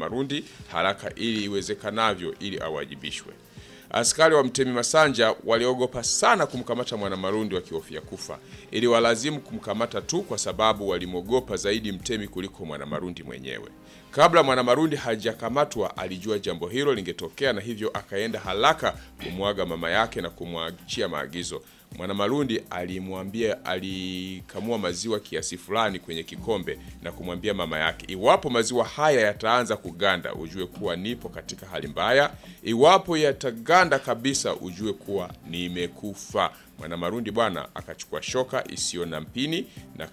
Marundi haraka ili iwezekanavyo ili awajibishwe. Askari wa Mtemi Masanja waliogopa sana kumkamata Mwanamarundi wakihofia kufa, ili walazimu kumkamata tu kwa sababu walimwogopa zaidi Mtemi kuliko Mwanamarundi mwenyewe. Kabla Mwanamarundi hajakamatwa, alijua jambo hilo lingetokea, na hivyo akaenda haraka kumwaga mama yake na kumwachia maagizo. Mwanamarundi alimwambia, alikamua maziwa kiasi fulani kwenye kikombe na kumwambia mama yake, iwapo maziwa haya yataanza kuganda, ujue kuwa nipo katika hali mbaya. Iwapo yataganda kabisa, ujue kuwa nimekufa. Mwanamarundi bwana akachukua shoka isiyo na mpini na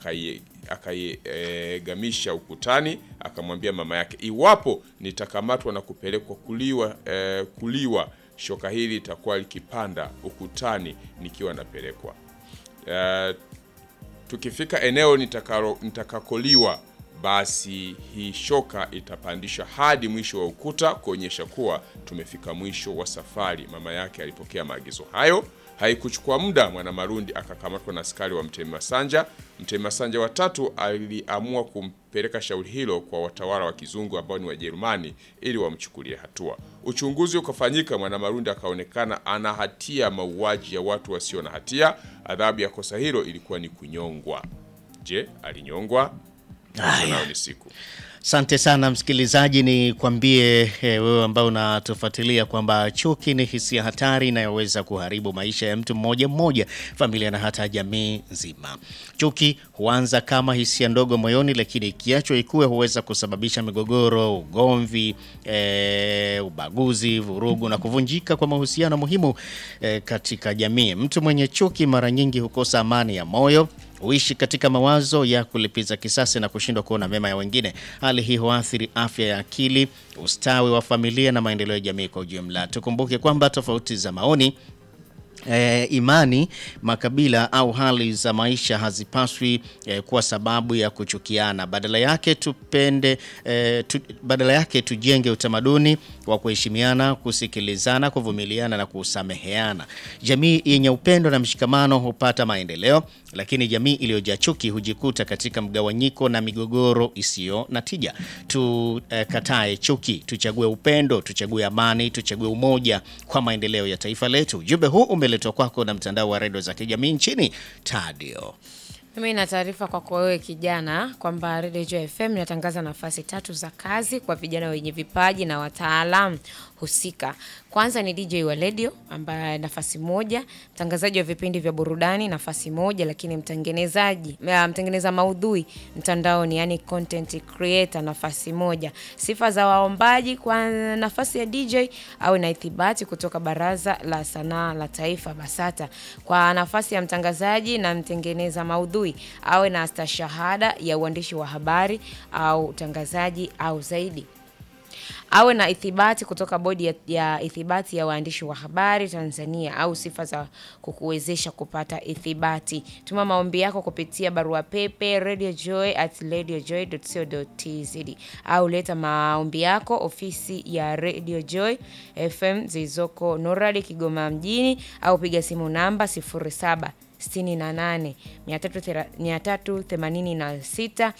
akaigamisha ukutani, akamwambia mama yake, iwapo nitakamatwa na kupelekwa kuliwa, eh, kuliwa shoka hili litakuwa likipanda ukutani nikiwa napelekwa. Uh, tukifika eneo nitakalo nitakakoliwa, basi hii shoka itapandishwa hadi mwisho wa ukuta kuonyesha kuwa tumefika mwisho wa safari. Mama yake alipokea maagizo hayo. Haikuchukua muda, Mwanamarundi akakamatwa na askari wa Mtemi Masanja. Mtemi Masanja watatu aliamua kumpeleka shauri hilo kwa watawala wa kizungu ambao ni Wajerumani ili wamchukulie hatua. Uchunguzi ukafanyika, Mwanamarundi akaonekana ana hatia mauaji ya watu wasio na hatia. Adhabu ya kosa hilo ilikuwa ni kunyongwa. Je, alinyongwa? Nayo ni siku Asante sana msikilizaji, ni kwambie wewe ambao unatufuatilia kwamba chuki ni hisia hatari inayoweza kuharibu maisha ya mtu mmoja mmoja, familia na hata jamii nzima. Chuki huanza kama hisia ndogo moyoni, lakini ikiachwa ikue huweza kusababisha migogoro, ugomvi, e, ubaguzi, vurugu na kuvunjika kwa mahusiano muhimu e, katika jamii. Mtu mwenye chuki mara nyingi hukosa amani ya moyo huishi katika mawazo ya kulipiza kisasi na kushindwa kuona mema ya wengine. Hali hii huathiri afya ya akili, ustawi wa familia na maendeleo ya jamii kwa ujumla. Tukumbuke kwamba tofauti za maoni E, imani, makabila au hali za maisha hazipaswi e, kuwa sababu ya kuchukiana. Badala yake tupende e, tu, badala yake tujenge utamaduni wa kuheshimiana, kusikilizana, kuvumiliana na kusameheana. Jamii yenye upendo na mshikamano hupata maendeleo, lakini jamii iliyojaa chuki hujikuta katika mgawanyiko na migogoro isiyo na tija. Tukatae e, chuki, tuchague upendo, tuchague amani, tuchague umoja kwa maendeleo ya taifa letu. Ujumbe huu umeletwa kwako na mtandao wa redio za kijamii nchini Tadio. Mimi na taarifa kwako wewe kijana kwamba Radio Joy FM inatangaza nafasi tatu za kazi kwa vijana wenye vipaji na wataalamu husika. Kwanza ni DJ wa radio ambaye nafasi moja, mtangazaji wa vipindi vya burudani nafasi moja, lakini mtengenezaji mtengeneza maudhui mtandaoni, yani content creator nafasi moja. Sifa za waombaji kwa nafasi ya DJ au na ithibati kutoka Baraza la Sanaa la Taifa BASATA. Kwa nafasi ya mtangazaji na mtengeneza maudhui awe na stashahada ya uandishi wa habari au utangazaji au zaidi awe na ithibati kutoka bodi ya, ya ithibati ya waandishi wa habari Tanzania au sifa za kukuwezesha kupata ithibati. Tuma maombi yako kupitia barua pepe radiojoy at radiojoy.co.tz au leta maombi yako ofisi ya Radio Joy FM zilizoko Noradi Kigoma mjini au piga simu namba 07 68 386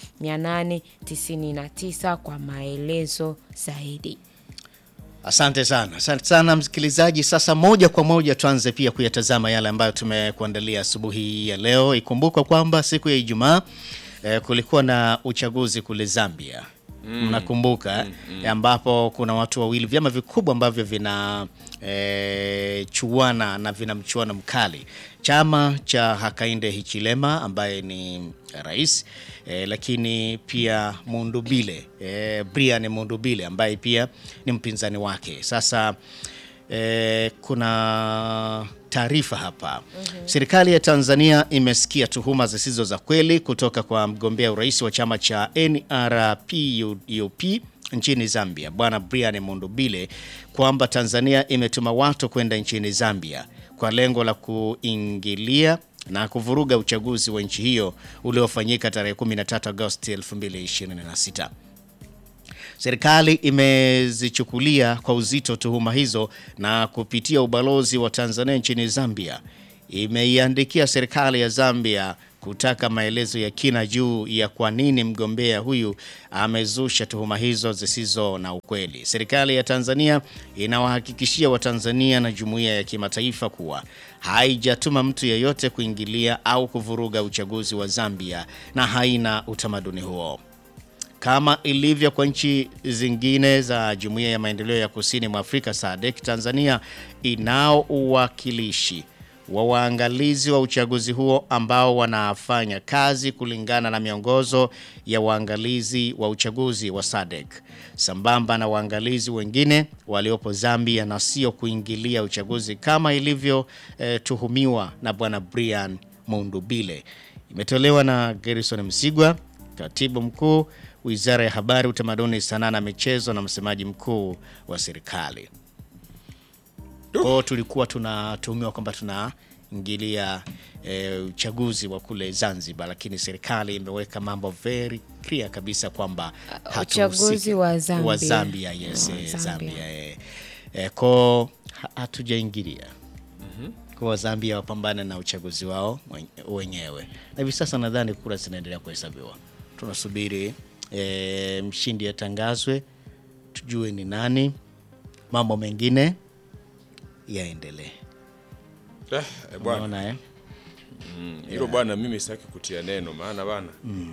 899 kwa maelezo zaidi. Asante sana, asante sana msikilizaji. Sasa moja kwa moja tuanze pia kuyatazama yale ambayo tumekuandalia asubuhi ya leo. Ikumbukwa kwamba siku ya Ijumaa eh, kulikuwa na uchaguzi kule Zambia mnakumbuka mm, mm, ambapo kuna watu wawili, vyama vikubwa ambavyo vina e, chuana na vina mchuano mkali, chama cha Hakainde Hichilema ambaye ni rais e, lakini pia Mundubile e, Brian Mundubile ambaye pia ni mpinzani wake. Sasa e, kuna taarifa hapa mm -hmm. Serikali ya Tanzania imesikia tuhuma zisizo za kweli kutoka kwa mgombea urais wa chama cha NRPUP nchini Zambia Bwana Brian Mundubile kwamba Tanzania imetuma watu kwenda nchini Zambia kwa lengo la kuingilia na kuvuruga uchaguzi wa nchi hiyo uliofanyika tarehe 13 Agosti 2026. Serikali imezichukulia kwa uzito tuhuma hizo na kupitia ubalozi wa Tanzania nchini Zambia imeiandikia serikali ya Zambia kutaka maelezo ya kina juu ya kwa nini mgombea huyu amezusha tuhuma hizo zisizo na ukweli. Serikali ya Tanzania inawahakikishia Watanzania na jumuiya ya kimataifa kuwa haijatuma mtu yeyote kuingilia au kuvuruga uchaguzi wa Zambia na haina utamaduni huo. Kama ilivyo kwa nchi zingine za Jumuiya ya Maendeleo ya Kusini mwa Afrika SADC, Tanzania inao uwakilishi wa waangalizi wa uchaguzi huo ambao wanafanya kazi kulingana na miongozo ya waangalizi wa uchaguzi wa SADC sambamba na waangalizi wengine waliopo Zambia na sio kuingilia uchaguzi kama ilivyotuhumiwa na Bwana Brian Mundubile. Imetolewa na Gerson Msigwa, katibu mkuu Wizara ya Habari, Utamaduni, Sanaa na Michezo na msemaji mkuu wa serikali. Kwa hiyo tulikuwa tunatuhumiwa kwamba tunaingilia e, uchaguzi wa kule Zanzibar, lakini serikali imeweka mambo very clear kabisa kwamba hatuhusiki. uchaguzi wa Zambia. wa Zambia, yes, Wa eh, Zambia. Zambia eh. Eh, ko ha- hatujaingilia kwa Zambia wapambane na uchaguzi wao wen- wenyewe, na hivi sasa nadhani kura zinaendelea kuhesabiwa. Tunasubiri e, mshindi atangazwe, tujue ni nani, mambo mengine yaendelee. Eh, eh, bwana Unaona eh? hilo bwana, mimi sitaki kutia neno, maana bana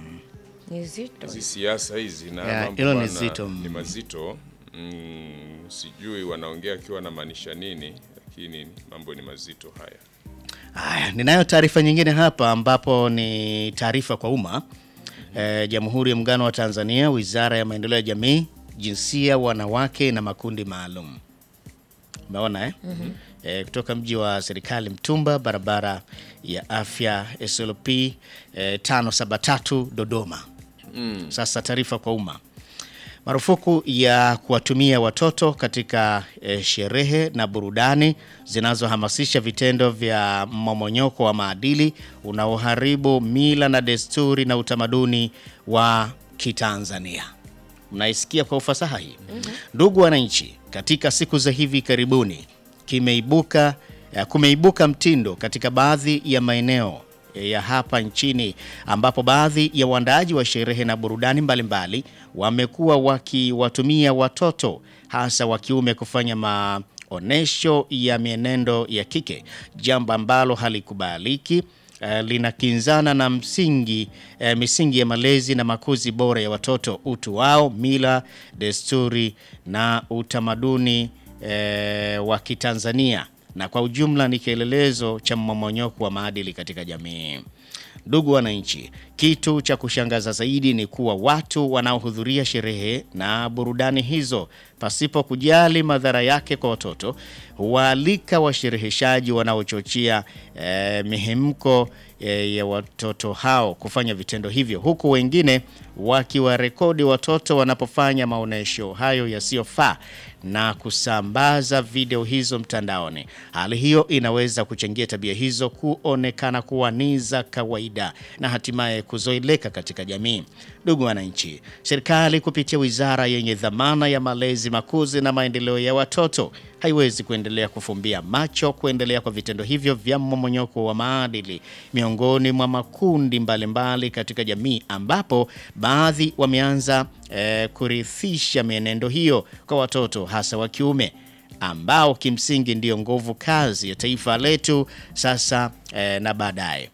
Ni zito. hizi siasa hizi na Ya, mambo hilo ni bwana, zito, mm. ni mazito mm, sijui wanaongea akiwa namaanisha nini, lakini mambo ni mazito haya. Haya, ninayo taarifa nyingine hapa ambapo ni taarifa kwa umma. E, Jamhuri ya Muungano wa Tanzania, Wizara ya Maendeleo ya Jamii, Jinsia, Wanawake na Makundi Maalum. Umeona eh? E, kutoka mji wa serikali Mtumba, barabara ya afya SLP e, 573 Dodoma. Sasa taarifa kwa umma. Marufuku ya kuwatumia watoto katika eh, sherehe na burudani zinazohamasisha vitendo vya mmomonyoko wa maadili unaoharibu mila na desturi na utamaduni wa Kitanzania. Mnaisikia kwa ufasaha hii. Ndugu wananchi, katika siku za hivi karibuni kimeibuka eh, kumeibuka mtindo katika baadhi ya maeneo ya hapa nchini ambapo baadhi ya waandaaji wa sherehe na burudani mbalimbali wamekuwa wakiwatumia watoto hasa wa kiume kufanya maonesho ya mienendo ya kike, jambo ambalo halikubaliki eh, linakinzana na msingi eh, misingi ya malezi na makuzi bora ya watoto, utu wao, mila, desturi na utamaduni eh, wa Kitanzania na kwa ujumla ni kielelezo cha mmomonyoko wa maadili katika jamii. Ndugu wananchi, kitu cha kushangaza zaidi ni kuwa watu wanaohudhuria sherehe na burudani hizo pasipo kujali madhara yake kwa watoto huwaalika washereheshaji wanaochochea eh, mihemko eh, ya watoto hao kufanya vitendo hivyo, huku wengine wakiwarekodi watoto wanapofanya maonyesho hayo yasiyofaa na kusambaza video hizo mtandaoni. Hali hiyo inaweza kuchangia tabia hizo kuonekana kuwa ni za kawaida na hatimaye kuzoeleka katika jamii. Ndugu wananchi, serikali kupitia wizara yenye dhamana ya malezi, makuzi na maendeleo ya watoto haiwezi kuendelea kufumbia macho kuendelea kwa vitendo hivyo vya mmomonyoko wa maadili miongoni mwa makundi mbalimbali mbali katika jamii ambapo baadhi wameanza eh, kurithisha mienendo hiyo kwa watoto hasa wa kiume ambao kimsingi ndiyo nguvu kazi ya taifa letu sasa eh, na baadaye.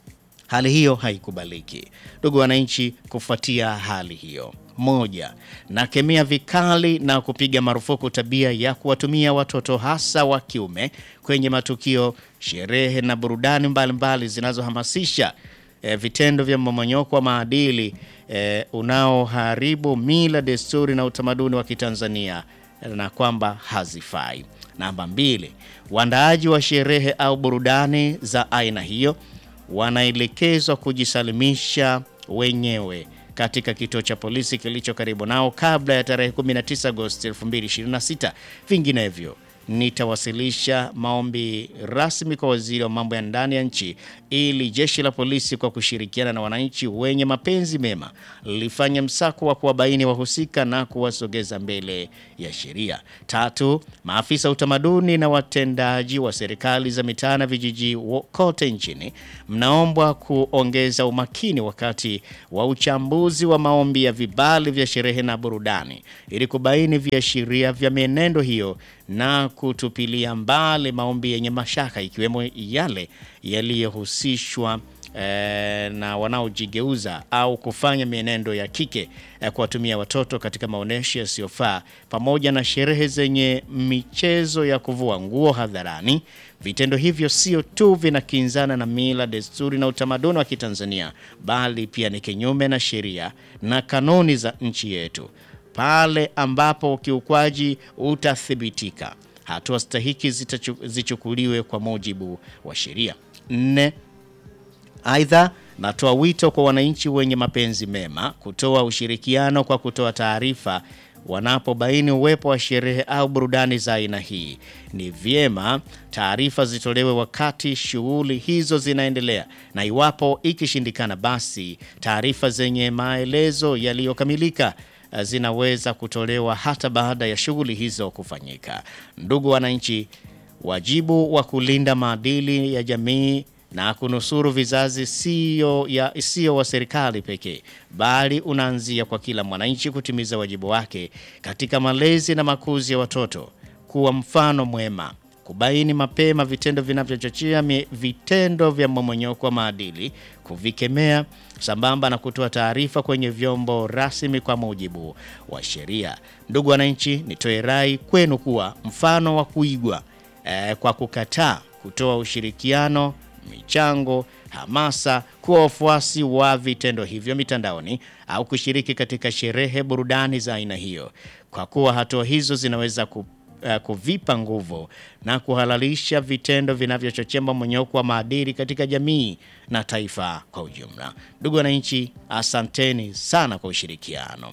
Hali hiyo haikubaliki. Ndugu wananchi, kufuatia hali hiyo, moja, nakemea vikali na kupiga marufuku tabia ya kuwatumia watoto hasa wa kiume kwenye matukio, sherehe na burudani mbalimbali zinazohamasisha eh, vitendo vya mmomonyoko wa maadili eh, unaoharibu mila, desturi na utamaduni wa Kitanzania na kwamba hazifai. Namba mbili, waandaaji wa sherehe au burudani za aina hiyo wanaelekezwa kujisalimisha wenyewe katika kituo cha polisi kilicho karibu nao kabla ya tarehe 19 Agosti 2026. Vinginevyo nitawasilisha maombi rasmi kwa waziri wa mambo ya ndani ya nchi ili jeshi la polisi kwa kushirikiana na wananchi wenye mapenzi mema lifanye msako wa kuwabaini wahusika na kuwasogeza mbele ya sheria. Tatu, maafisa utamaduni na watendaji wa serikali za mitaa na vijiji wo- kote nchini mnaombwa kuongeza umakini wakati wa uchambuzi wa maombi ya vibali vya sherehe na burudani ili kubaini viashiria vya mienendo hiyo na kutupilia mbali maombi yenye mashaka ikiwemo yale yaliyohusishwa eh, na wanaojigeuza au kufanya mienendo ya kike eh, kuwatumia watoto katika maonyesho yasiyofaa pamoja na sherehe zenye michezo ya kuvua nguo hadharani. Vitendo hivyo sio tu vinakinzana na mila, desturi na utamaduni wa Kitanzania, bali pia ni kinyume na sheria na kanuni za nchi yetu. Pale ambapo ukiukwaji utathibitika, hatua stahiki zitachu- zichukuliwe kwa mujibu wa sheria. Nne, Aidha, natoa wito kwa wananchi wenye mapenzi mema kutoa ushirikiano kwa kutoa taarifa wanapobaini uwepo wa sherehe au burudani za aina hii. Ni vyema taarifa zitolewe wakati shughuli hizo zinaendelea, na iwapo ikishindikana, basi taarifa zenye maelezo yaliyokamilika eh, zinaweza kutolewa hata baada ya shughuli hizo kufanyika. Ndugu wananchi, wajibu wa kulinda maadili ya jamii na kunusuru vizazi sio ya sio wa serikali pekee, bali unaanzia kwa kila mwananchi kutimiza wajibu wake katika malezi na makuzi ya watoto, kuwa mfano mwema, kubaini mapema vitendo vinavyochochea mi- vitendo vya mmomonyoko wa maadili, kuvikemea sambamba na kutoa taarifa kwenye vyombo rasmi kwa mujibu wa sheria. Ndugu wananchi, nitoe rai kwenu kuwa mfano wa kuigwa eh, kwa kukataa kutoa ushirikiano, michango, hamasa, kuwa wafuasi wa vitendo hivyo mitandaoni au kushiriki katika sherehe, burudani za aina hiyo, kwa kuwa hatua hizo zinaweza ku, eh, kuvipa nguvu na kuhalalisha vitendo vinavyochochea mmomonyoko wa maadili katika jamii na taifa kwa ujumla. Ndugu wananchi, asanteni sana kwa ushirikiano.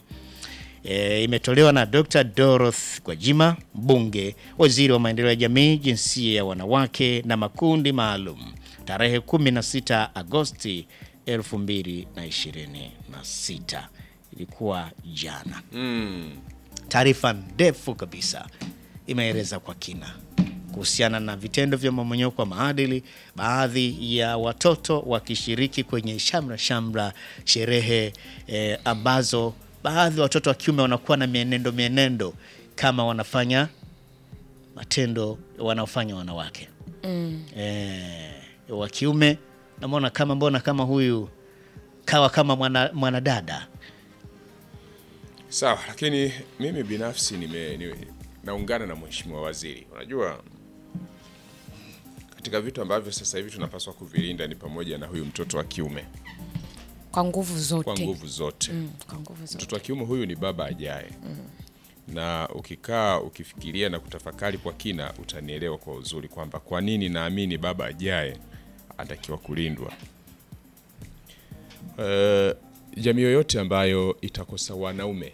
E, imetolewa na Dr. Dorothy Gwajima, mbunge, waziri wa maendeleo ya jamii, jinsia ya wanawake na makundi maalum, tarehe 16 Agosti 2026. Ilikuwa jana. Taarifa ndefu kabisa imeeleza kwa kina kuhusiana na vitendo vya mmomonyoko wa maadili, baadhi ya watoto wakishiriki kwenye shamra shamra sherehe eh, ambazo baadhi ya watoto wa kiume wanakuwa na mienendo mienendo kama wanafanya matendo wanaofanya wanawake mm. eh, wa kiume namwona kama mbona kama huyu kawa kama mwana- mwanadada Sawa, lakini mimi binafsi nime, nime, naungana na mheshimiwa waziri. Unajua, katika vitu ambavyo sasa hivi tunapaswa kuvilinda ni pamoja na huyu mtoto wa kiume kwa nguvu zote kwa nguvu zote. Mm, kwa nguvu zote Mtoto wa kiume huyu ni baba ajaye, na ukikaa ukifikiria na kutafakari kwa kina, utanielewa kwa uzuri kwamba kwa nini naamini baba ajaye anatakiwa kulindwa. Eh, jamii yoyote ambayo itakosa wanaume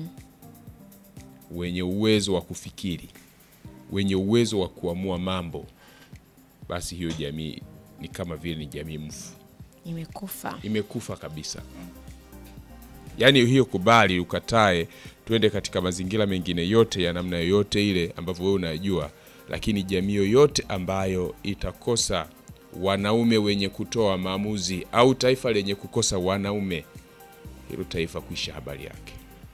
wenye uwezo wa kufikiri, wenye uwezo wa kuamua mambo, basi hiyo jamii ni kama vile ni jamii mfu imekufa imekufa kabisa. Yaani hiyo kubali, ukatae, tuende katika mazingira mengine yote ya namna yoyote ile ambavyo wewe unajua, lakini jamii yoyote ambayo itakosa wanaume wenye kutoa maamuzi au taifa lenye kukosa wanaume, hilo taifa kuisha habari yake.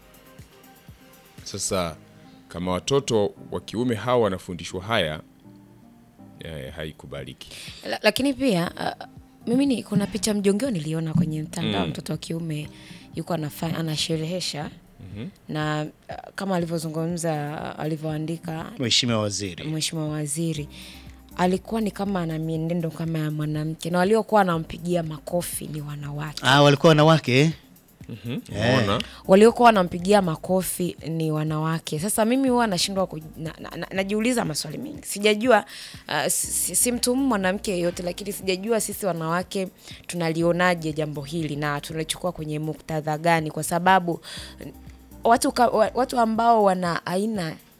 Sasa kama watoto wa kiume hawa wanafundishwa haya, eh, haikubaliki. La, lakini pia uh, mimi ni kuna picha mjongeo niliona kwenye mtandao mtoto wa kiume yuko anafa- anasherehesha na uh, kama alivyozungumza alivyoandika mheshimiwa waziri mheshimiwa waziri alikuwa ni kama ana mienendo kama ya mwanamke na waliokuwa wanampigia makofi ni wanawake ah, walikuwa wanawake eh? Unaona? waliokuwa wanampigia makofi ni wanawake. Sasa mimi huwa nashindwa ku, na, na, na, najiuliza maswali mengi, sijajua uh, si, si mtumu mwanamke yeyote, lakini sijajua sisi wanawake tunalionaje jambo hili na tunalichukua kwenye muktadha gani, kwa sababu watu, ka, wa- watu ambao wana aina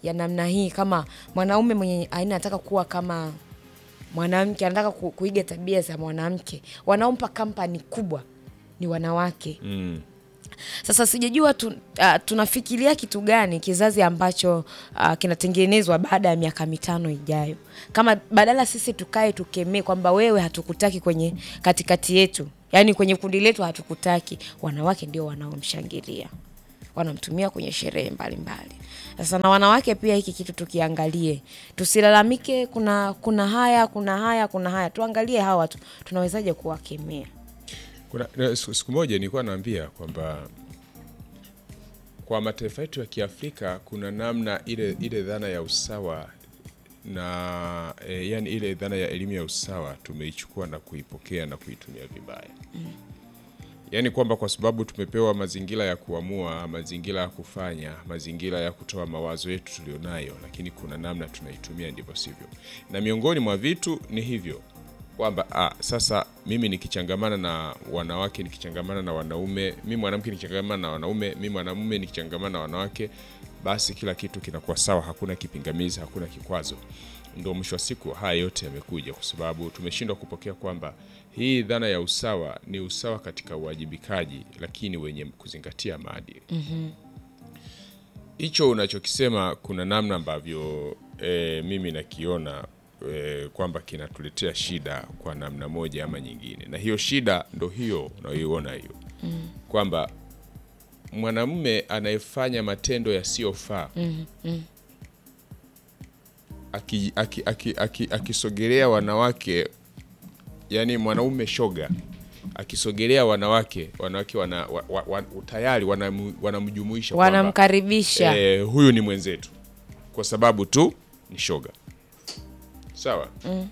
ya namna hii, kama mwanaume mwenye aina anataka kuwa kama mwanamke, anataka ku, kuiga tabia za mwanamke, wanaompa kampani kubwa ni wanawake. Mm. Sasa sijajua tu, uh, tunafikiria kitu gani kizazi ambacho uh, kinatengenezwa baada ya miaka mitano ijayo, kama badala sisi tukae tukemee kwamba wewe hatukutaki kwenye katikati yetu, yaani kwenye kundi letu hatukutaki, wanawake ndio wanaomshangilia wanamtumia kwenye sherehe mbalimbali. Sasa na wanawake pia, hiki kitu tukiangalie, tusilalamike, kuna kuna haya kuna haya kuna haya, tuangalie hawa watu tunawezaje kuwakemea. Kuna na siku siku moja nilikuwa naambia kwamba kwa mataifa yetu ya Kiafrika kuna namna ile ile dhana ya usawa na e, yani ile dhana ya elimu ya usawa tumeichukua na kuipokea na kuitumia vibaya. Yaani kwamba kwa sababu tumepewa mazingira ya kuamua, mazingira ya kufanya, mazingira ya kutoa mawazo yetu tulionayo, lakini kuna namna tunaitumia ndivyo sivyo. Na miongoni mwa vitu ni hivyo kwamba ah, sasa mimi nikichangamana na wanawake, nikichangamana na wanaume, mimi mwanamke nikichangamana na wanaume, mimi mwanamume nikichangamana na wanawake, basi kila kitu kinakuwa sawa, hakuna kipingamizi, hakuna kikwazo. Ndio mwisho wa siku haya yote yamekuja kwa sababu tumeshindwa kupokea kwamba hii dhana ya usawa ni usawa katika uwajibikaji, lakini wenye kuzingatia maadili hicho unachokisema kuna namna ambavyo e, mimi nakiona e, kwamba kinatuletea shida kwa namna moja ama nyingine, na hiyo shida ndo hiyo unayoiona hiyo mm. kwamba mwanamume anayefanya matendo yasiyofaa mm, mm. akisogelea aki, aki, aki, akisogelea wanawake, yani mwanaume shoga akisogelea wanawake, wanawake wana, wa, wa, wa, tayari wanamu- wanamjumuisha kwamba Wanamkaribisha eh, huyu ni mwenzetu kwa sababu tu ni shoga sawa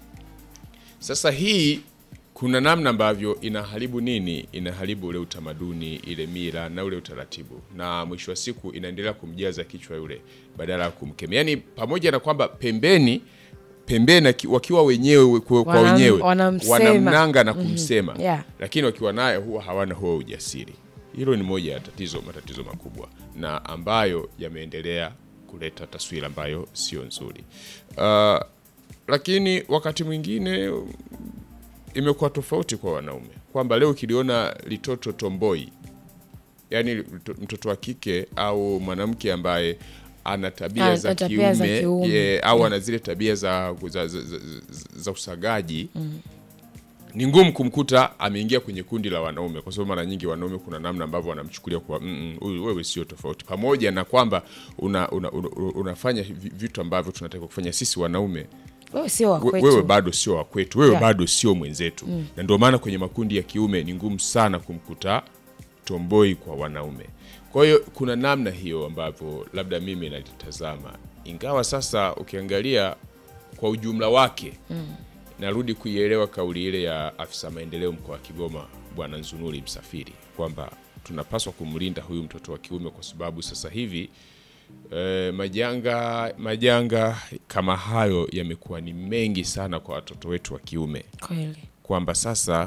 sasa hii kuna namna ambavyo inaharibu nini inaharibu ule utamaduni ile mila na ule utaratibu na mwisho wa siku inaendelea kumjaza kichwa yule badala ya kumkemea yaani pamoja na kwamba pembeni pembeni aki- wakiwa wenyewe kwa, kwa Wanam- wenyewe wanamsema. wanamnanga na kumsema Yeah. lakini wakiwa naye huwa hawana huo ujasiri. Hilo ni moja ya tatizo, matatizo makubwa na ambayo yameendelea kuleta taswira ambayo sio nzuri. Uh, lakini wakati mwingine um, imekuwa tofauti kwa wanaume kwamba leo ukiliona litoto tomboi, yani lito- mtoto wa kike au mwanamke ambaye ana tabia Ana za tabia za kiume, kiume. ye, au ana zile tabia za, za, za, za, za usagaji ni ngumu kumkuta ameingia kwenye kundi la wanaume, kwa sababu mara nyingi wanaume kuna namna ambavyo wanamchukulia kwa "Mm, mm, huyu wewe sio tofauti, pamoja na kwamba una, una, una, unafanya vi- vitu ambavyo tunatakiwa kufanya sisi wanaume wewe sio wa we- kwetu. wewe bado sio wa kwetu, wewe Yeah. bado sio mwenzetu na ndio maana kwenye makundi ya kiume ni ngumu sana kumkuta tomboi kwa wanaume. Kwa hiyo kuna namna hiyo ambavyo labda mimi nalitazama, ingawa sasa ukiangalia kwa ujumla wake narudi kuielewa kauli ile ya afisa maendeleo mkoa wa Kigoma Bwana Nzunuri Msafiri kwamba tunapaswa kumlinda huyu mtoto wa kiume kwa sababu sasa hivi eh, majanga majanga kama hayo yamekuwa ni mengi sana kwa watoto wetu wa kiume, Kweli. kwamba sasa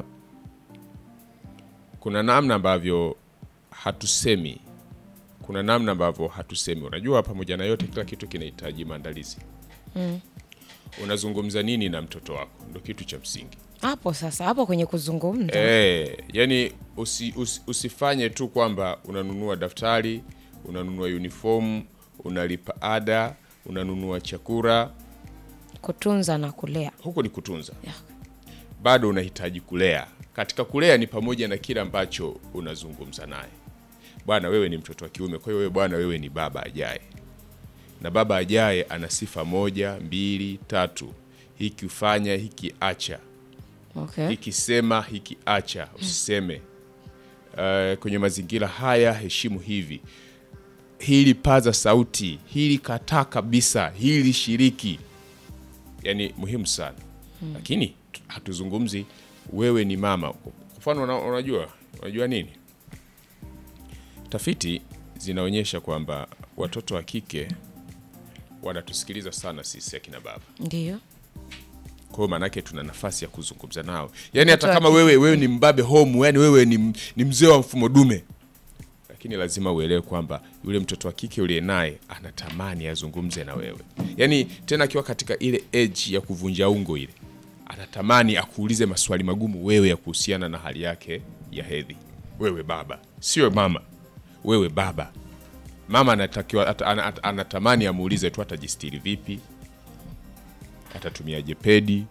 kuna namna ambavyo hatusemi, kuna namna ambavyo hatusemi. Unajua, pamoja na yote, kila kitu kinahitaji maandalizi. Unazungumza nini na mtoto wako, ndo kitu cha msingi. Hapo sasa, hapo kwenye kuzungumza Eh, yani usi, usi, usifanye tu kwamba unanunua daftari, unanunua uniform, unalipa ada, unanunua chakula, kutunza na kulea. huko ni kutunza. Yeah. Bado unahitaji kulea. Katika kulea ni pamoja na kile ambacho unazungumza naye. Bwana, wewe ni mtoto wa kiume, kwa hiyo wewe bwana, wewe ni baba ajaye, na baba ajaye ana sifa moja, mbili, tatu. Hiki ufanya, hiki acha Okay. ikisema hiki acha, usiseme. Uh, kwenye mazingira haya heshimu hivi, hili paza sauti, hili kataa kabisa, hili shiriki. Yani muhimu sana lakini tu- hatuzungumzi wewe ni mama. Kwa mfano, una- unajua unajua nini, tafiti zinaonyesha kwamba watoto wa kike wanatusikiliza sana sisi akina baba Ndio. kwa hiyo maanake tuna nafasi ya kuzungumza nao, yaani hata Mtoto kama wa wewe wewe ni mbabe home, yani wewe ni, ni mzee wa mfumo dume, lakini lakini lazima uelewe kwamba yule mtoto wa kike uliye naye anatamani azungumze na wewe, yaani tena akiwa katika ile age ya kuvunja ungo ile, anatamani akuulize maswali magumu wewe ya kuhusiana na hali yake ya hedhi. Wewe baba, sio mama, wewe baba. Mama anatakiwa at, an, at, anatamani amuulize tu atajistiri vipi, atatumiaje pedi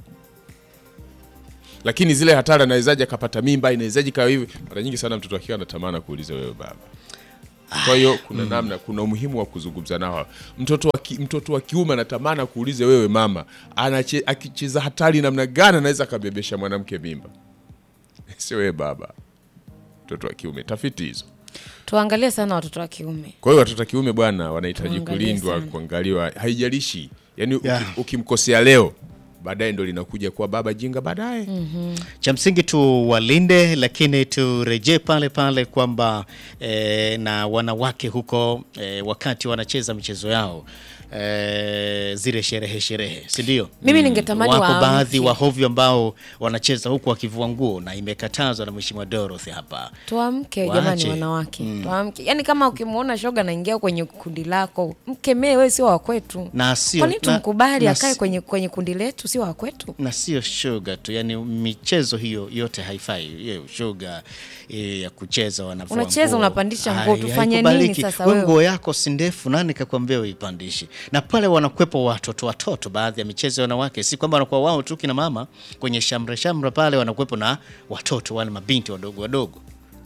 lakini zile hatari anawezaje akapata mimba, inawezaje kawa hivi. Mara nyingi sana mtoto akiwa anatamani kuuliza wewe baba. Kwa hiyo kuna namna, kuna umuhimu wa kuzungumza nao. Mtoto wa ki, mtoto wa kiume anatamani kuulize wewe mama, anache, akicheza hatari namna gani anaweza akabebesha mwanamke mimba, sio wewe baba. Mtoto wa kiume, tafiti hizo. Tuangalie sana watoto wa kiume. Kwa hiyo watoto wa kiume bwana, wanahitaji Tuangalie kulindwa, sana. kuangaliwa, haijalishi yani uki- Yeah. ukimkosea leo, baadaye ndo linakuja kuwa baba jinga baadaye. Cha msingi tuwalinde, lakini turejee pale pale kwamba eh, na wanawake huko eh, wakati wanacheza michezo yao eh, zile sherehe sherehe, si ndio? Mimi ningetamani wako waamke. baadhi wahovyo ambao wanacheza huku wakivua nguo na imekatazwa na Mheshimiwa Dorothy hapa. Tuamke Waache. jamani, wanawake tuamke. Yaani kama ukimwona shoga anaingia kwenye kundi lako, mkemee, wewe sio wa kwetu. Na sio- Kwa nini na- tumkubali na akae si- kwenye, kwenye kundi letu, sio wa kwetu? na sio shoga tu, yani michezo hiyo yote haifai. Hiyo shoga eh, ya kucheza wanavua Unacheza, nguo. unapandisha Hai- nguo, tufanye haikubaliki. nini sasa Wewe wewe? nguo yako si ndefu, nani kakwambia uipandishe? Na pale wanakwepo watoto watoto, baadhi ya michezo ya wanawake, si kwamba wanakuwa wao tu kina mama kwenye shamra shamra, pale wanakwepo na watoto wale mabinti wadogo wadogo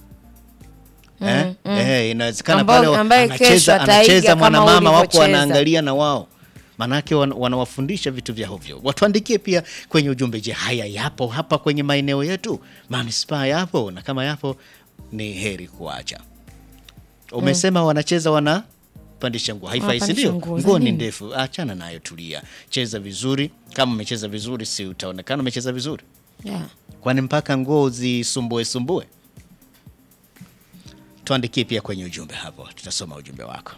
Eh? Eh, inawezekana Ambao- pale ambaye kesho anacheza, ataiga anacheza kama mwanamama wako ulivyocheza. wanaangalia na wao manake wan, wanawafundisha vitu vya hovyo. Watuandikie pia kwenye ujumbe, je, haya yapo hapa kwenye maeneo yetu, manispaa yapo? Na kama yapo ni heri kuacha. Umesema wanacheza wanapandisha nguo, haifai, si Wanapandisha ndio? nguo za Nguo ni nini? ndefu, achana nayo, tulia, cheza vizuri. Kama umecheza vizuri, si utaonekana umecheza vizuri? Yeah. Kwani mpaka nguo zisumbue sumbue? Tuandikie pia kwenye ujumbe hapo, tutasoma ujumbe wako.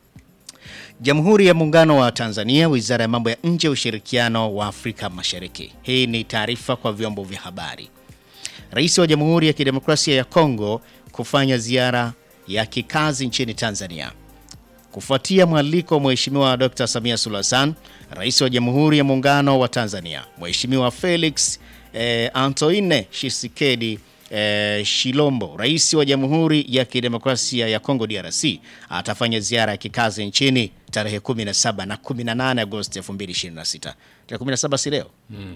Jamhuri ya Muungano wa Tanzania, Wizara ya Mambo ya Nje, Ushirikiano wa Afrika Mashariki. Hii ni taarifa kwa vyombo vya habari. Rais wa Jamhuri ya Kidemokrasia ya Kongo kufanya ziara ya kikazi nchini Tanzania. Kufuatia mwaliko wa Mheshimiwa Dr. Samia Suluhu Hassan, Rais wa Jamhuri ya Muungano wa Tanzania, Mheshimiwa Felix eh, Antoine Tshisekedi eh, Shilombo, Rais wa Jamhuri ya Kidemokrasia ya Kongo DRC, atafanya ziara ya kikazi nchini tarehe 17 na 18 Agosti 2026. Tarehe 17 si leo?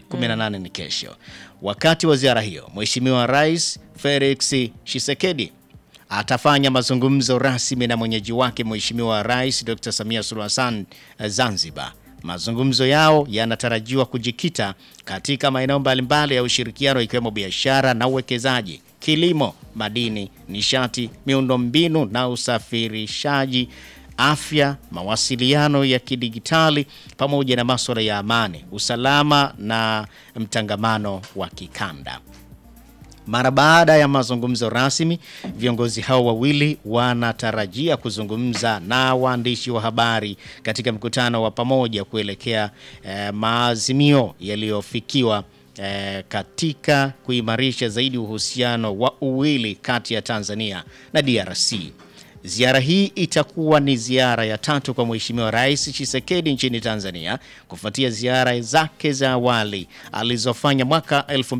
18 ni kesho. Wakati wa ziara hiyo, Mheshimiwa Rais Felix Tshisekedi atafanya mazungumzo rasmi na mwenyeji wake Mheshimiwa Rais Dr. Samia Suluhu Hassan eh, Zanzibar. Mazungumzo yao yanatarajiwa kujikita katika maeneo mbalimbali ya ushirikiano ikiwemo biashara na uwekezaji, kilimo, madini, nishati, miundombinu na usafirishaji, afya, mawasiliano ya kidigitali pamoja na masuala ya amani, usalama na mtangamano wa kikanda. Mara baada ya mazungumzo rasmi, viongozi hao wawili wanatarajia kuzungumza na waandishi wa habari katika mkutano wa pamoja kuelekea eh, maazimio yaliyofikiwa eh, katika kuimarisha zaidi uhusiano wa uwili kati ya Tanzania na DRC. Ziara hii itakuwa ni ziara ya tatu kwa Mheshimiwa Rais Tshisekedi nchini Tanzania kufuatia ziara zake za awali alizofanya mwaka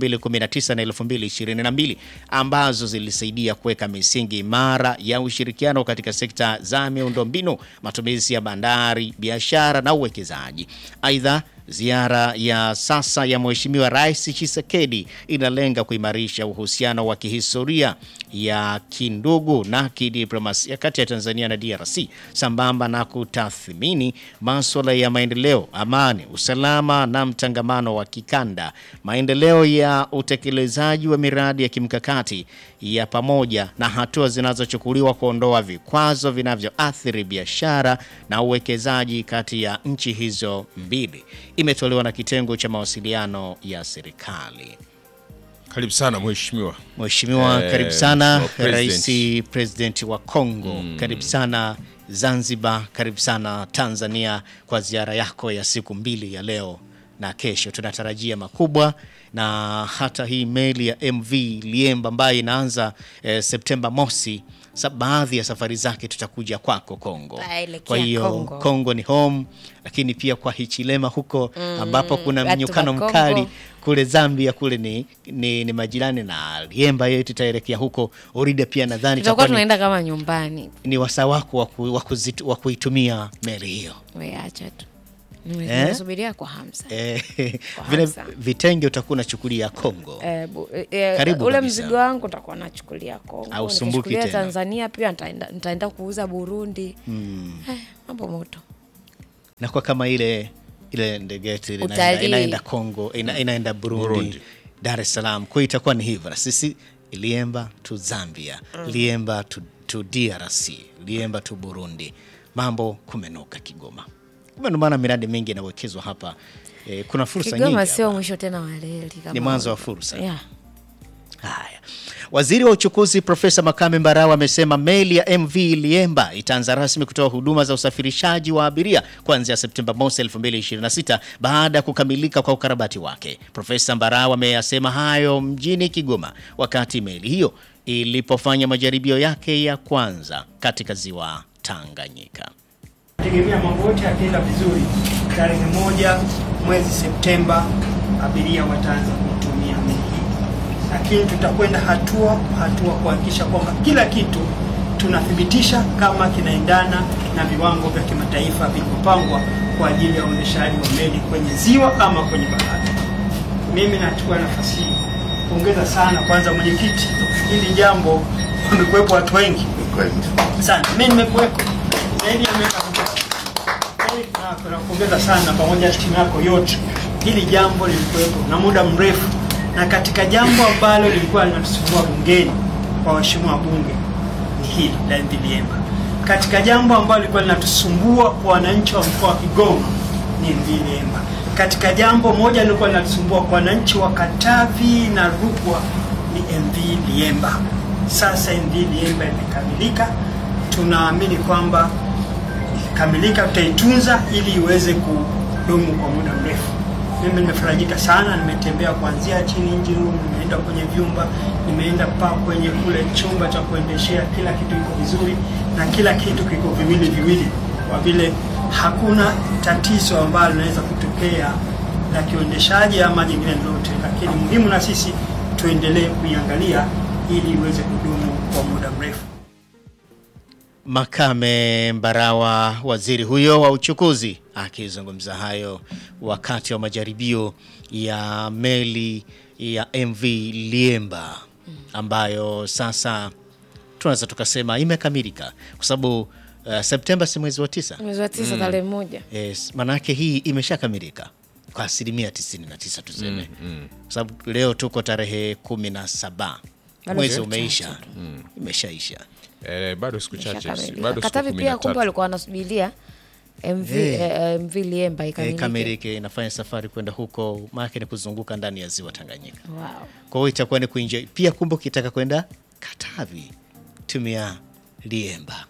2019 na 2022 ambazo zilisaidia kuweka misingi imara ya ushirikiano katika sekta za miundombinu, matumizi ya bandari, biashara na uwekezaji. Aidha, Ziara ya sasa ya Mheshimiwa Rais Tshisekedi inalenga kuimarisha uhusiano wa kihistoria ya kindugu na kidiplomasia kati ya Tanzania na DRC sambamba na kutathmini masuala ya maendeleo, amani, usalama na mtangamano wa kikanda, maendeleo ya utekelezaji wa miradi ya kimkakati ya pamoja na hatua zinazochukuliwa kuondoa vikwazo vinavyoathiri biashara na uwekezaji kati ya nchi hizo mbili. Imetolewa na kitengo cha mawasiliano ya serikali. Karibu sana mheshimiwa. Mheshimiwa, Eh, karibu sana Mheshimiwa Rais President. President wa Kongo, karibu sana Zanzibar, karibu sana Tanzania kwa ziara yako ya siku mbili ya leo na kesho tunatarajia makubwa, na hata hii meli ya MV Liemba ambayo inaanza eh, Septemba mosi, sa baadhi ya safari zake tutakuja kwako Kongo. Taelekea Kwa hiyo Kongo. Kongo ni home, lakini pia kwa Hichilema huko ambapo kuna watu wa mnyukano Kongo. mkali kule Zambia kule ni, ni, ni majirani na Liemba, yetu tutaelekea huko. Orida pia nadhani tutakuwa itakuwa ni, tunaenda kama nyumbani. ni wasaa wako wa ku- wa kuzitu- wa kuitumia meli hiyo. Weacha tu Nime- Eh? nimesubiria kwa hamsa Eh, Kwa vile hamsa. vitenge utakuwa unachukulia Kongo. Eh, bu- eh, eh, Karibu ule kabisa. mzigo wangu nitakuwa nachukulia Kongo, Au sumbuki nikichukulia tena. Tanzania pia nitaenda, nitaenda kuuza Burundi. Eh, mambo moto. na kwa kama ile ile ndege yetu ile inaenda, Utalii. inaenda Kongo ina, inaenda Burundi, Burundi. Dar es Salaam. Kwa hiyo itakuwa ni hivyo, na sisi Liemba tu Zambia, Liemba tu, tu DRC, Liemba tu Burundi. Mambo kumenuka Kigoma. Kumbe ndio maana miradi mingi inawekezwa hapa. Eh, kuna fursa nyingi Kigoma hapa. sio mwisho tena wa reli kama Ni mwanzo wa wao. fursa. Yeah. Haya, waziri wa uchukuzi Profesa Makame Mbarawa amesema meli ya MV Liemba itaanza rasmi kutoa huduma za usafirishaji wa abiria kuanzia Septemba mosi 2026 baada ya kukamilika kwa ukarabati wake. Profesa Mbarawa ameyasema hayo mjini Kigoma wakati meli hiyo ilipofanya majaribio yake ya kwanza katika ziwa Tanganyika. tegemea mambo yote yakienda vizuri, tarehe moja mwezi Septemba abiria wataanza kutumia meli hii, lakini tutakwenda hatua hatua kuhakikisha kwamba kila kitu tunathibitisha kama kinaendana na viwango vya kimataifa vilivyopangwa kwa ajili ya uendeshaji wa meli kwenye ziwa ama kwenye bahari. Mimi nachukua nafasi hii kuongeza sana kwanza mwenyekiti, hili jambo wamekuwepo watu wengi sana, mimi nimekuwepo zaidi ya miaka kumi. Yaani, na- Nakupongeza sana pamoja na timu yako yote. Hili jambo lilikuwepo na muda mrefu, na katika jambo ambalo lilikuwa linatusumbua bungeni kwa waheshimiwa wabunge ni hili la MV Liemba. Katika jambo ambalo lilikuwa linatusumbua kwa wananchi wa mkoa wa Kigoma ni MV Liemba. Katika jambo moja lilikuwa linatusumbua kwa wananchi wa Katavi na Rukwa ni MV Liemba. Sasa MV Liemba imekamilika, tunaamini kwamba ikikamilika tutaitunza ili iweze kudumu kwa muda mrefu. Mimi nimefarajika sana, nimetembea kuanzia chini engine room, nimeenda kwenye vyumba, nimeenda pa kwenye kule chumba cha kuendeshea, kila kitu kiko vizuri na kila kitu kiko viwili viwili, kwa vile hakuna tatizo ambalo linaweza kutokea la kiuendeshaji ama jingine lolote, lakini muhimu na sisi tuendelee kuiangalia ili iweze kudumu kwa muda mrefu. Makame Mbarawa, waziri huyo wa uchukuzi, akizungumza hayo wakati wa majaribio ya meli ya MV Liemba ambayo sasa tunaweza tukasema imekamilika kwa sababu uh, Septemba si mwezi wa tisa. Mwezi wa tisa tarehe moja. Yes, manake hii imeshakamilika kwa asilimia 99 tuseme, kwa sababu leo tuko tarehe kumi na saba Bado mwezi siku umeisha, chache imeshaisha. Eh, bado siku chache, Ishakamilika. bado siku Katavi kumi pia na kumbe tatu. walikuwa wanasubiria MV, Eh. eh, MV Liemba Eh, ikamilike. Kamilike inafanya safari kwenda huko, maanake ni kuzunguka ndani ya ziwa Tanganyika. Wow. Kwa hiyo itakuwa ni kuenjoy pia. Kumbe ukitaka kwenda Katavi tumia Liemba.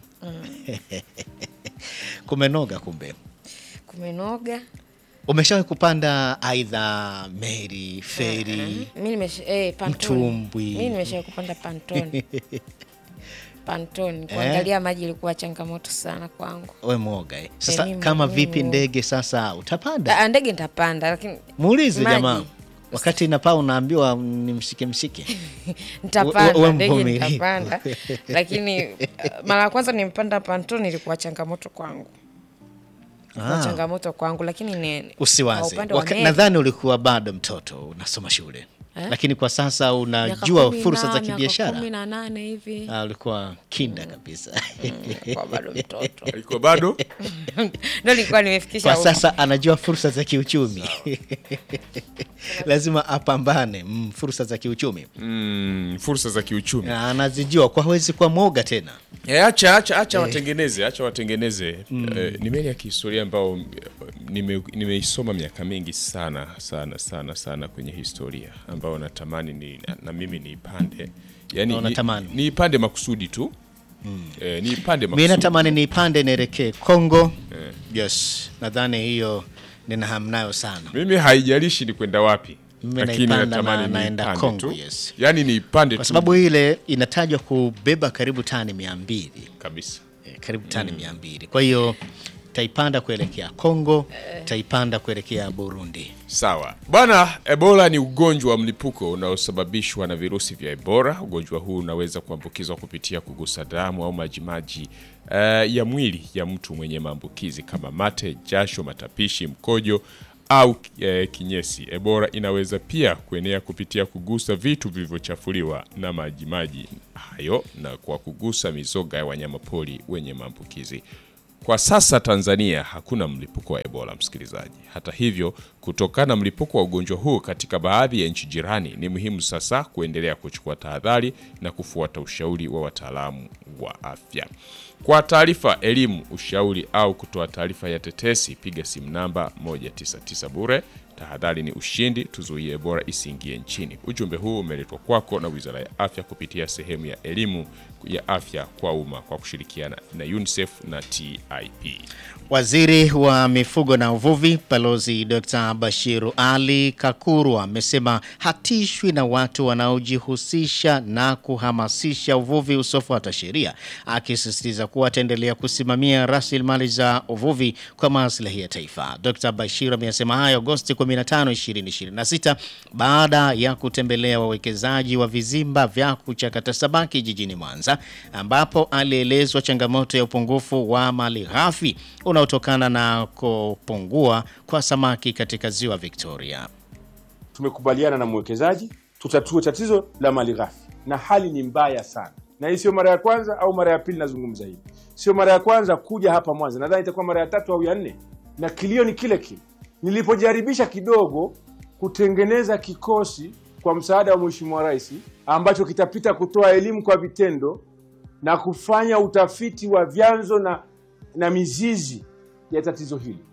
Kumenoga kumbe. Kumenoga. Umeshawahi kupanda aidha meli, feri? Mimi nimesha eh, pantoni. Mtumbwi. Mimi nimesha kupanda pantoni. Pantoni. Kuangalia maji ilikuwa changamoto sana kwangu. We mwoga eh. Sasa mimi- kama mimi vipi mwoga. ndege sasa utapanda? Da- Ndege nitapanda lakini Muulize maji. jamaa, wakati inapaa unaambiwa ni mshike mshike. We- we nitapanda ndege mvumilivu. nitapanda, lakini uh, mara ya kwanza nimpanda pantoni ilikuwa changamoto kwangu, ilikuwa Ah. changamoto kwangu, lakini ni kwa Usiwaze, upande wa Waka- meli, nadhani ulikuwa bado mtoto unasoma shule Eh? lakini kwa sasa miaka unajua kumi fursa na- za miaka kibiashara. kumi na nane hivi Ah, ulikuwa kinda kabisa. kwa bado mtoto Alikuwa bado ndo nilikuwa nimefikisha Kwa huko. sasa anajua fursa za kiuchumi lazima apambane mm, fursa za kiuchumi mm, fursa za kiuchumi. Na anazijua kwa hawezi kuwa mwoga tena. Eh, acha acha acha watengeneze, acha watengeneze. Eh, ni meli ya kihistoria ambayo eh, nime- nimeisoma miaka mingi sana sana sana sana kwenye historia ambayo natamani ni, na, na mimi niipande. Yaani Na unatamani? ni, niipande makusudi tu. Eh, niipande Mi makusudi. natamani niipande nielekee Kongo. Yes, nadhani hiyo nina hamu nayo sana. Mimi haijalishi ni kwenda wapi, Mimi lakini naipanda natamani na- naenda niipande Kongo, tu. yes. Yaani niipande Kwa tu sababu ile inatajwa kubeba karibu tani mia mbili kabisa. eh, karibu tani mia mbili. Kwa hiyo taipanda kuelekea Kongo, taipanda kuelekea Burundi. Sawa bwana. Ebola ni ugonjwa wa mlipuko unaosababishwa na virusi vya Ebola. Ugonjwa huu unaweza kuambukizwa kupitia kugusa damu au majimaji eh, ya mwili ya mtu mwenye maambukizi kama mate, jasho, matapishi, mkojo au eh, kinyesi. Ebola inaweza pia kuenea kupitia kugusa vitu vilivyochafuliwa na majimaji hayo na kwa kugusa mizoga ya wanyamapori wenye maambukizi. Kwa sasa Tanzania hakuna mlipuko wa Ebola, msikilizaji. Hata hivyo, kutokana na mlipuko wa ugonjwa huu katika baadhi ya nchi jirani, ni muhimu sasa kuendelea kuchukua tahadhari na kufuata ushauri wa wataalamu wa afya. Kwa taarifa, elimu, ushauri au kutoa taarifa ya tetesi, piga simu namba 199 bure. Tahadhari ni ushindi, tuzuie Ebola isiingie nchini. Ujumbe huu umeletwa kwako na Wizara ya Afya kupitia sehemu ya elimu ya afya kwa umma kwa kushirikiana na UNICEF na TIP. Waziri wa mifugo na uvuvi Balozi Dr. Bashiru Ali Kakurwa amesema hatishwi na watu wanaojihusisha na kuhamasisha uvuvi usiofuata sheria, akisisitiza kuwa ataendelea kusimamia rasilimali za uvuvi kwa maslahi ya taifa. Dr. Bashiru amesema hayo Agosti 15, 2026 baada ya kutembelea wawekezaji wa vizimba vya kuchakata samaki jijini Mwanza, ambapo alielezwa changamoto ya upungufu wa mali ghafi unaotokana na kupungua kwa samaki katika ziwa Victoria. tumekubaliana na mwekezaji tutatue tatizo la mali ghafi, na hali ni mbaya sana, na hii sio mara ya kwanza au mara ya pili nazungumza hivi. Sio mara ya kwanza kuja hapa Mwanza, nadhani itakuwa mara ya tatu au ya nne, na kilio ni kile kile. Nilipojaribisha kidogo kutengeneza kikosi kwa msaada wa Mheshimiwa Rais ambacho kitapita kutoa elimu kwa vitendo na kufanya utafiti wa vyanzo na, na mizizi ya tatizo hili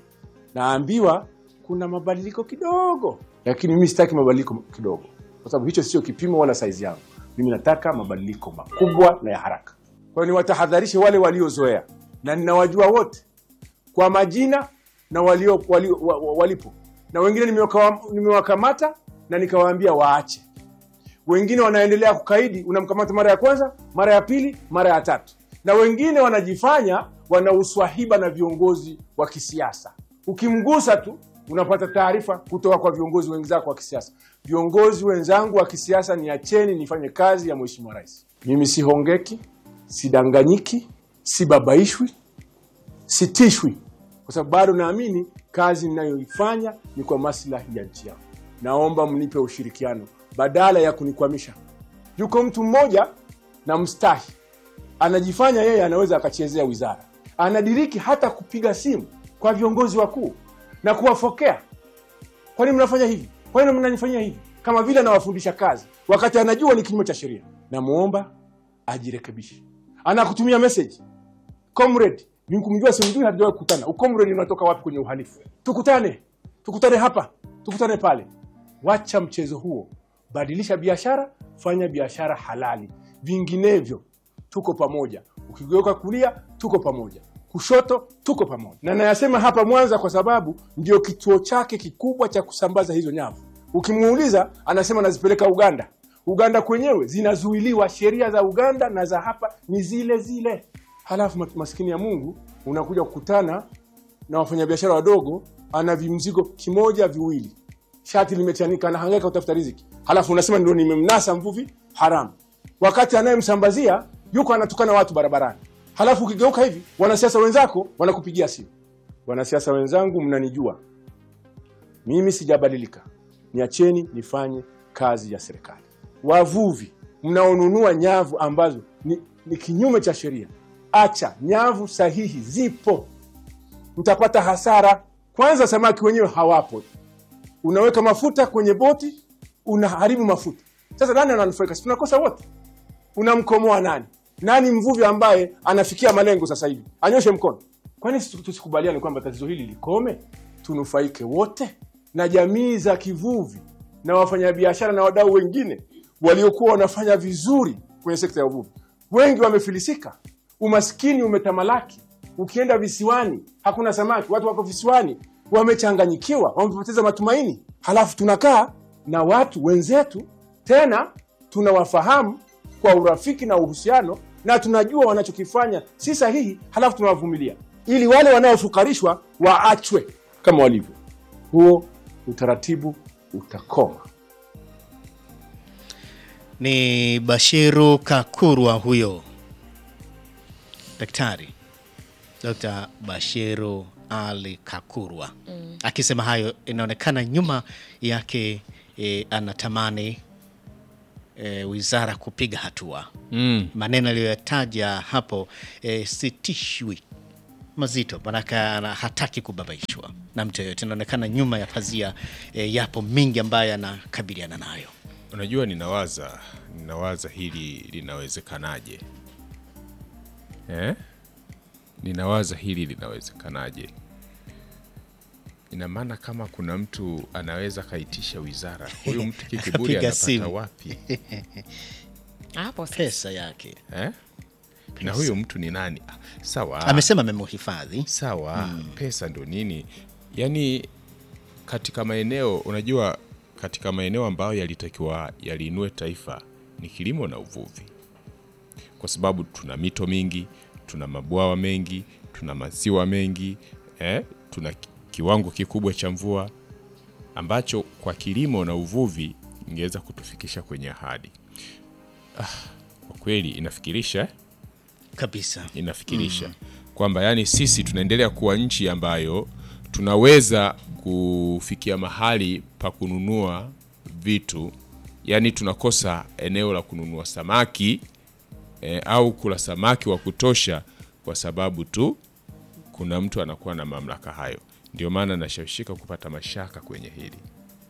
naambiwa kuna mabadiliko kidogo, lakini mimi sitaki mabadiliko kidogo, kwa sababu hicho sio kipimo wala saizi yangu. Mimi nataka mabadiliko makubwa na ya haraka. Kwa hiyo niwatahadharishe wale waliozoea, na ninawajua wote kwa majina na walio, walio, wa, wa, walipo, na wengine nimewaka- nimewakamata na nikawaambia waache. Wengine wanaendelea kukaidi, unamkamata mara ya kwanza, mara ya pili, mara ya tatu, na wengine wanajifanya wana uswahiba na viongozi wa kisiasa. Ukimgusa tu unapata taarifa kutoka kwa viongozi wenzako wa kisiasa. Viongozi wenzangu wa kisiasa, niacheni nifanye kazi ya Mheshimiwa Rais. Mimi sihongeki, sidanganyiki, sibabaishwi, sitishwi, kwa sababu bado naamini kazi ninayoifanya ni kwa maslahi ya nchi yangu. Naomba mnipe ushirikiano badala ya kunikwamisha. Yuko mtu mmoja na mstahi anajifanya yeye anaweza akachezea wizara, anadiriki hata kupiga simu kwa viongozi wakuu na kuwafokea. Kwa nini mnafanya hivi? Kwa nini mnanifanyia hivi? Kama vile anawafundisha kazi, wakati anajua ni kinyume cha sheria. Namwomba ajirekebishe. Anakutumia message comrade, ni kumjua simjui, hatujawahi kukutana. Ucomrade unatoka wapi kwenye uhalifu? Tukutane, tukutane hapa, tukutane pale. Wacha mchezo huo, badilisha biashara, fanya biashara halali, vinginevyo tuko pamoja. Ukigeuka kulia, tuko pamoja, kushoto, tuko pamoja. Na nayasema hapa Mwanza kwa sababu ndio kituo chake kikubwa cha kusambaza hizo nyavu. Ukimuuliza anasema nazipeleka Uganda. Uganda kwenyewe zinazuiliwa, sheria za Uganda na za hapa ni zile zile. Halafu mat- maskini ya Mungu unakuja kukutana na wafanyabiashara wadogo, ana vimzigo kimoja viwili, shati limechanika, anahangaika kutafuta riziki, halafu unasema ndio nimemnasa mvuvi haramu, wakati anayemsambazia yuko anatukana watu barabarani. Halafu ukigeuka hivi, wanasiasa wenzako wanakupigia simu. Wanasiasa wenzangu, mnanijua mimi, sijabadilika, niacheni nifanye kazi ya serikali. Wavuvi mnaonunua nyavu ambazo ni, ni kinyume cha sheria, acha. Nyavu sahihi zipo, mtapata hasara. Kwanza samaki wenyewe hawapo, unaweka mafuta kwenye boti, unaharibu mafuta. Sasa nani ananufaika? Si tunakosa wote. Unamkomoa nani? Nani mvuvi ambaye anafikia malengo sasa hivi? Anyoshe mkono. Kwani sisi tusikubaliane kwamba tatizo hili likome, tunufaike wote, na jamii za kivuvi na wafanyabiashara na wadau wengine waliokuwa wanafanya vizuri kwenye sekta ya uvuvi, wengi wamefilisika, umaskini umetamalaki. Ukienda visiwani hakuna samaki, watu wako visiwani wamechanganyikiwa, wamepoteza matumaini. Halafu tunakaa na watu wenzetu, tena tunawafahamu kwa urafiki na uhusiano, na tunajua wanachokifanya si sahihi, halafu tunawavumilia ili wale wanaofukarishwa waachwe kama walivyo. Huo utaratibu utakoma. Ni Bashiru Kakurwa huyo daktari, Dr. Bashiru Ali Kakurwa akisema hayo. Inaonekana nyuma yake e, anatamani e, wizara kupiga hatua Mm. maneno aliyoyataja hapo e, sitishwi mazito, manake ana- hataki kubabaishwa na mtu yoyote. Inaonekana nyuma ya pazia e, yapo mingi ambayo anakabiliana nayo. Unajua, ninawaza ninawaza hili linawezekanaje eh? Ninawaza hili linawezekanaje. Ina maana kama kuna mtu anaweza akaitisha wizara, huyu mtu kiburi Akapiga anapata simu. wapi Hapo sasa. Pesa yake eh? Na huyo mtu ni nani? Ah, Sawa, amesema amemhifadhi sawa pesa ndo nini yaani katika maeneo unajua katika maeneo ambayo yalitakiwa yaliinue taifa ni kilimo na uvuvi kwa sababu tuna mito mingi tuna mabwawa mengi tuna maziwa mengi eh? tuna ki- kiwango kikubwa cha mvua ambacho kwa kilimo na uvuvi ingeweza kutufikisha kwenye ahadi ah, kwa kweli inafikirisha eh? kabisa. inafikirisha kwamba yani sisi tunaendelea kuwa nchi ambayo tunaweza kufikia mahali pa kununua vitu yani tunakosa eneo la kununua samaki eh, au kula samaki wa kutosha kwa sababu tu kuna mtu anakuwa na mamlaka hayo ndio maana nashawishika kupata mashaka kwenye hili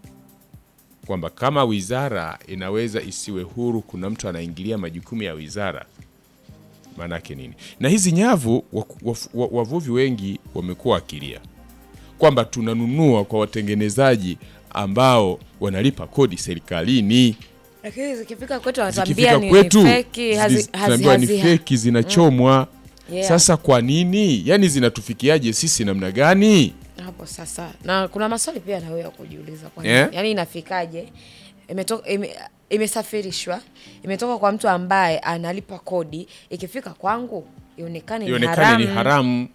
kwamba kama wizara inaweza isiwe huru kuna mtu anaingilia majukumu ya wizara maanake nini? Na hizi nyavu waku- waf- wa- wavuvi wengi wamekuwa wakilia kwamba tunanunua kwa watengenezaji ambao wanalipa kodi serikalini, Lakini zikifika kwetu wanatuambia zikifika ni kwetu feki, hazi- zi- hazi- tunaambiwa ni hazi- feki, zinachomwa. Yeah. Sasa kwa nini? Yani zinatufikiaje sisi namna gani? hapo sasa, na kuna maswali pia na wewe ya kujiuliza kwa nini? Yeah. Yaani inafikaje? Imetoka ime, imesafirishwa imetoka kwa mtu ambaye analipa kodi, ikifika kwangu ionekane ni Ionekane haramu. ni haramu.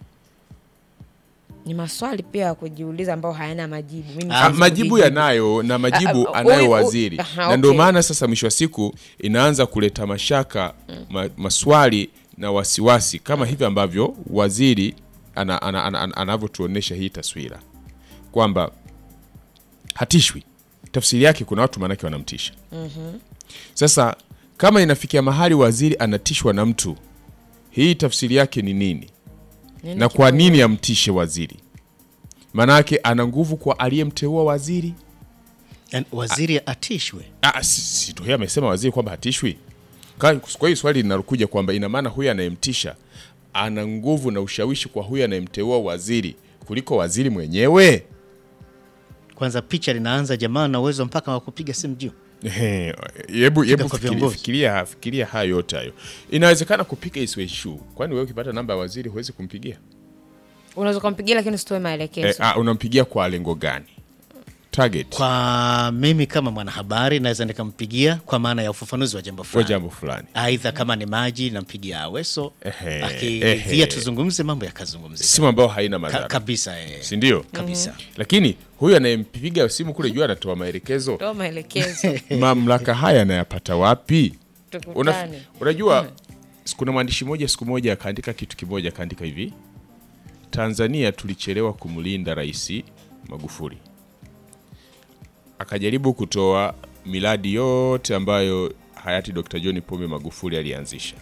Ni maswali pia ya kujiuliza ambayo hayana majibu. Mimi Ah, siwezi majibu kujibu. yanayo na majibu Ah, ah, anayo huyu- waziri aha, na ndio okay. maana sasa mwisho wa siku inaanza kuleta mashaka ma, maswali na wasiwasi kama hivi ambavyo waziri ana, ana, ana, ana, anavyotuonesha hii taswira kwamba hatishwi. Tafsiri yake kuna watu maanake wanamtisha. Sasa kama inafikia mahali waziri anatishwa na mtu, hii tafsiri yake ni nini? Nini na kwa kipo- nini amtishe waziri? Maanake ana nguvu kwa aliyemteua waziri. Yaani waziri atishwe. Ah, si- si ndio yeye amesema waziri kwamba hatishwi. Ka- Kwa hiyo swali linalokuja kwamba ina maana huyu anayemtisha ana nguvu na ushawishi kwa huyu anayemteua waziri kuliko waziri mwenyewe. Kwanza picha linaanza, jamaa na uwezo mpaka wa kupiga simu juu. Ehe, Hebu hebu kwa fikiria, viongozi. fikiria, fikiria hayo yote hayo. Inawezekana kupiga isiwe issue. Kwani wewe ukipata namba ya waziri huwezi kumpigia? Unaweza kumpigia lakini usitoe maelekezo. Eh, ah, unampigia kwa lengo gani? Target Kwa mimi kama mwanahabari naweza nikampigia kwa maana ya ufafanuzi wa jambo kwa fulani. jambo fulani. Aidha kama ni maji nampigia Aweso, Ehe, akiridhia ehe. tuzungumze mambo yakazungumzika Simu ambayo haina Ka, madhara. kabisa eh. si ndio? kabisa. Lakini huyu anayempiga simu kule juu anatoa maelekezo, Toa maelekezo. mamlaka haya anayapata wapi? Una, Tukutane. unajua kuna mwandishi mmoja siku moja akaandika kitu kimoja, akaandika hivi: Tanzania tulichelewa kumlinda Rais Magufuli. Akajaribu kutoa miradi yote ambayo hayati Dr. John Pombe Magufuli alianzisha.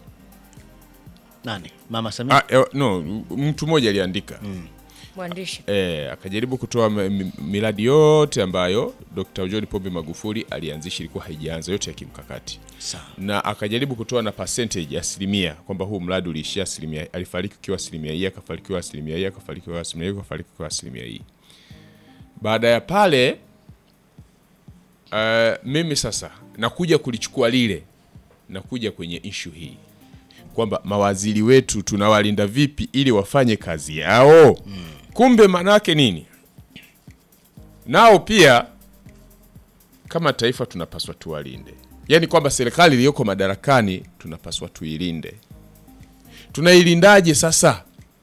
Nani? Mama Samia. Ah, eh, no, mtu mmoja aliandika Mwandishi. E, akajaribu kutoa m- m- miradi yote ambayo Dr. John Pombe Magufuli alianzisha, ilikuwa haijaanza yote ya kimkakati, Sawa. na akajaribu kutoa na percentage asilimia kwamba huu mradi uliishia asilimia, alifariki ukiwa asilimia hii, akafarikiwa asilimia hii, akafarikiwa asilimia hii, akafarikiwa asilimia hii. Baada ya pale uh, mimi sasa nakuja kulichukua lile, nakuja kwenye ishu hii kwamba mawaziri wetu tunawalinda vipi ili wafanye kazi yao. Kumbe manake nini? nao pia kama taifa tunapaswa tuwalinde, yaani kwamba serikali iliyoko madarakani tunapaswa tuilinde. Tunailindaje sasa?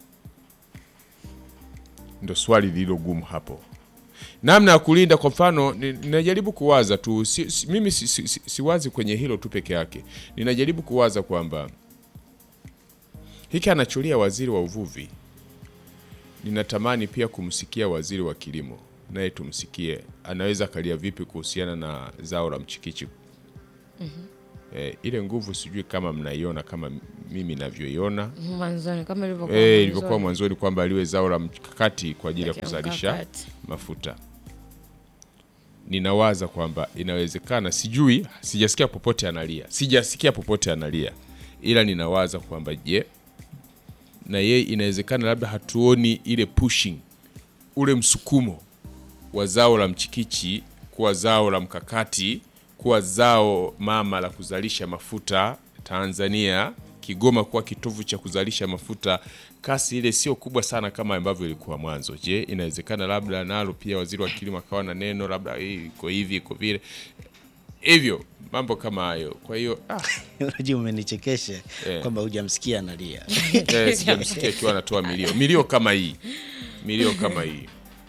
Ndo swali lililo gumu hapo. Namna ya kulinda, kwa mfano, ni- ninajaribu kuwaza tu si, si, mimi si, si, si, siwazi kwenye hilo tu peke yake. Ninajaribu kuwaza kwamba hiki anacholia waziri wa uvuvi, ninatamani pia kumsikia waziri wa kilimo, naye tumsikie anaweza akalia vipi kuhusiana na zao la mchikichi. Eh, ile nguvu sijui kama mnaiona kama mimi navyoiona mwanzoni kama ilivyokuwa eh, mwanzoni. ilivyokuwa mwanzoni kwamba liwe zao la mkakati kwa ajili ya Katika kuzalisha mkakati. mafuta. Ninawaza kwamba inawezekana, sijui, sijasikia popote analia, sijasikia popote analia, ila ninawaza kwamba je, na yeye inawezekana labda hatuoni ile pushing, ule msukumo wa zao la mchikichi kuwa zao la mkakati, kuwa zao mama la kuzalisha mafuta Tanzania, Kigoma kuwa kitovu cha kuzalisha mafuta. Kasi ile sio kubwa sana kama ambavyo ilikuwa mwanzo. Je, inawezekana labda nalo pia waziri wa kilimo akawa na neno labda hii iko hivi iko vile hivyo, mambo kama hayo. Kwa hiyo ah, Unajua, umenichekesha Eh. kwamba hujamsikia analia. eh, sijamsikia akiwa anatoa milio milio kama hii milio kama hii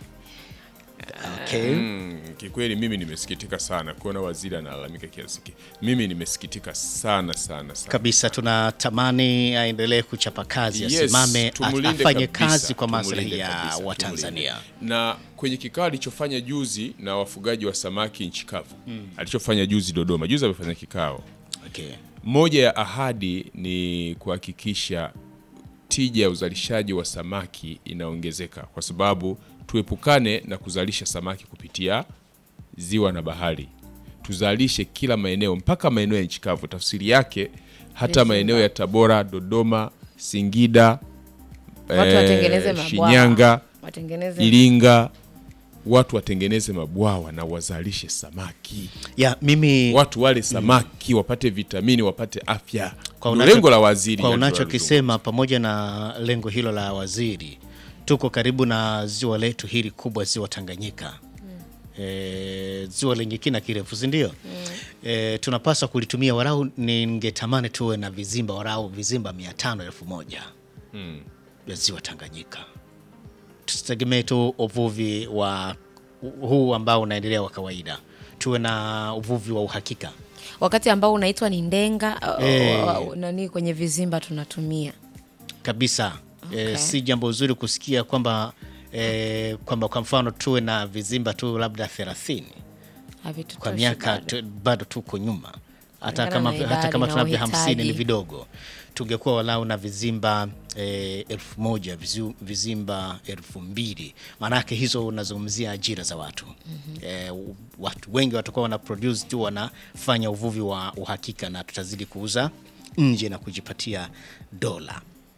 Okay. Mm, kikweli mimi nimesikitika sana kuona waziri analalamika kiasi hiki. Mimi nimesikitika sana sana sana. Kabisa, tunatamani aendelee kuchapa kazi, Yes, asimame, tumulinde afanye kabisa, kazi kwa maslahi tumulinde ya kabisa, Watanzania. tumulinde. Na kwenye kikao alichofanya juzi na wafugaji wa samaki nchi kavu alichofanya juzi Dodoma, juzi amefanya kikao, Okay. moja ya ahadi ni kuhakikisha tija ya uzalishaji wa samaki inaongezeka, kwa sababu tuepukane na kuzalisha samaki kupitia ziwa na bahari, tuzalishe kila maeneo mpaka maeneo ya nchi kavu. Tafsiri yake hata Viziba. maeneo ya Tabora, Dodoma, Singida, Watu eh, watengeneze mabwawa. Shinyanga, Watengeneze Iringa, watu watengeneze mabwawa na wazalishe samaki, Ya, mimi watu wale samaki wapate vitamini, wapate afya. Kwa Ndio unacho- lengo la waziri kwa Andrew unachokisema pamoja na lengo hilo la waziri, tuko karibu na ziwa letu hili kubwa, ziwa Tanganyika e, ziwa lenye kina kirefu, si ndio? E, tunapaswa kulitumia warau, ningetamani tuwe na vizimba warau vizimba mia tano elfu moja vya ziwa Tanganyika. Tusitegemee tu uvuvi wa huu ambao unaendelea wa kawaida, tuwe na uvuvi wa uhakika. wakati ambao unaitwa ni ndenga uh, Eh. uh, nani kwenye vizimba tunatumia kabisa Okay. e, si jambo zuri kusikia kwamba e, kwamba kwa mfano tuwe na vizimba tu labda 30 Havitutoshi kwa miaka bado. tu, bado tuko nyuma hata Kulingana kama, na hata idadi kama na tunavyo hamsini ni uhitaji. vidogo tungekuwa walau na vizimba e, elfu moja vizu- vizimba elfu mbili maanake hizo unazungumzia ajira za watu e, watu wengi watakuwa wana produce tu wanafanya uvuvi wa uhakika na tutazidi kuuza nje na kujipatia dola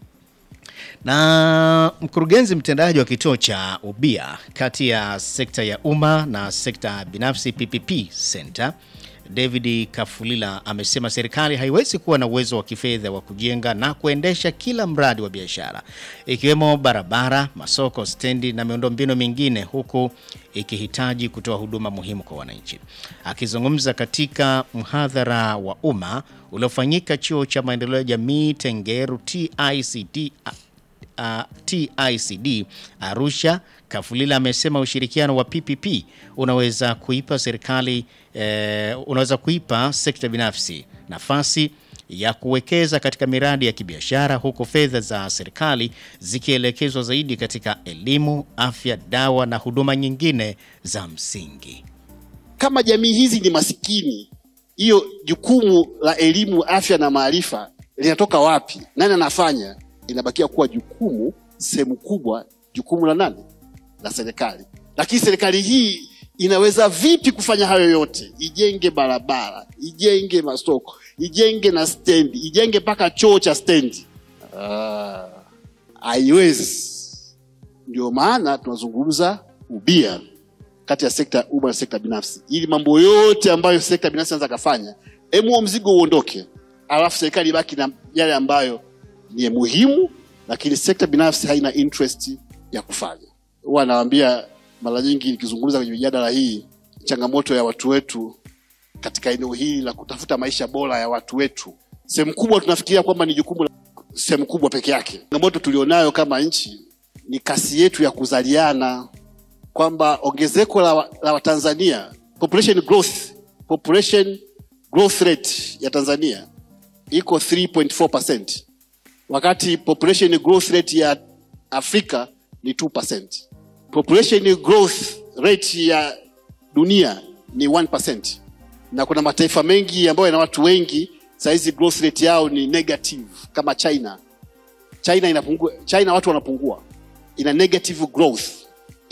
na mkurugenzi mtendaji wa kituo cha ubia kati ya sekta ya umma na sekta binafsi PPP Center David Kafulila amesema serikali haiwezi kuwa na uwezo wa kifedha wa kujenga na kuendesha kila mradi wa biashara ikiwemo barabara, masoko, stendi na miundombinu mingine huku ikihitaji kutoa huduma muhimu kwa wananchi. Akizungumza katika mhadhara wa umma uliofanyika chuo cha maendeleo ya jamii Tengeru TICD uh, TICD Arusha, Kafulila amesema ushirikiano wa PPP unaweza kuipa serikali eh, unaweza kuipa sekta binafsi nafasi ya kuwekeza katika miradi ya kibiashara huku fedha za serikali zikielekezwa zaidi katika elimu, afya, dawa na huduma nyingine za msingi. kama jamii hizi ni masikini, hiyo jukumu la elimu, afya na maarifa linatoka wapi? Nani anafanya? Inabakia kuwa jukumu sehemu kubwa, jukumu la nani? La serikali. Lakini serikali hii inaweza vipi kufanya hayo yote? Ijenge barabara, ijenge masoko, ijenge na stendi, ijenge mpaka choo cha stendi? Ah, haiwezi. Ndio maana tunazungumza ubia kati ya sekta ya umma na sekta binafsi, ili mambo yote ambayo sekta binafsi anaweza kafanya, hebu huo mzigo uondoke, alafu serikali ibaki na yale ambayo ni muhimu, lakini sekta binafsi haina interest ya kufanya. Huwa anawaambia mara nyingi nikizungumza kwenye mijadala hii, changamoto ya watu wetu katika eneo hili la kutafuta maisha bora ya watu wetu, sehemu kubwa tunafikiria kwamba ni jukumu la sehemu kubwa peke yake. Changamoto tulionayo kama nchi ni kasi yetu ya kuzaliana, kwamba ongezeko la, wa- la Watanzania population growth, population growth rate ya Tanzania iko 3.4% wakati population growth rate ya Afrika ni 2%. Population growth rate ya dunia ni 1%. Na kuna mataifa mengi ambayo yana watu wengi saizi growth rate yao ni negative kama China. China inapungua, China watu wanapungua, ina negative growth